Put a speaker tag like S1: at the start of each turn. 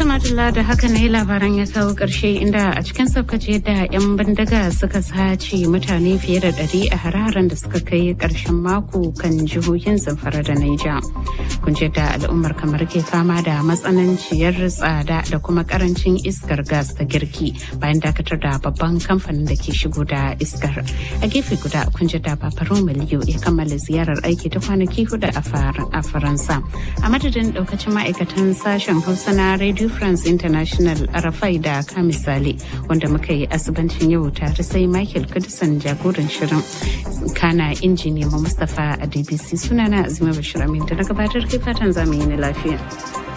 S1: Madalla da haka ne labaran ya kawo ƙarshe inda a cikin saukace da 'yan bindiga suka sace mutane fiye da ɗari a hararen da suka kai ƙarshen mako kan jihohin zamfara da Naija. Kun da al'ummar kamar ke fama da matsananciyar tsada da kuma ƙarancin iskar gas ta girki bayan dakatar da babban kamfanin da ke shigo da iskar. A gefe guda kun da Papa Miliyo ya kammala ziyarar aiki ta kwanaki hudu a Faransa. A madadin ɗaukacin ma'aikatan sashen Hausa na Radio France International Arafai da ka misali wanda muka yi asibancin yau tare sai Michael Kudisan jagoran shirin kana injiniya Mustapha a DBC sunana Azima Bashir Amin da na gabatar kai fatan zamu yi na lafiya.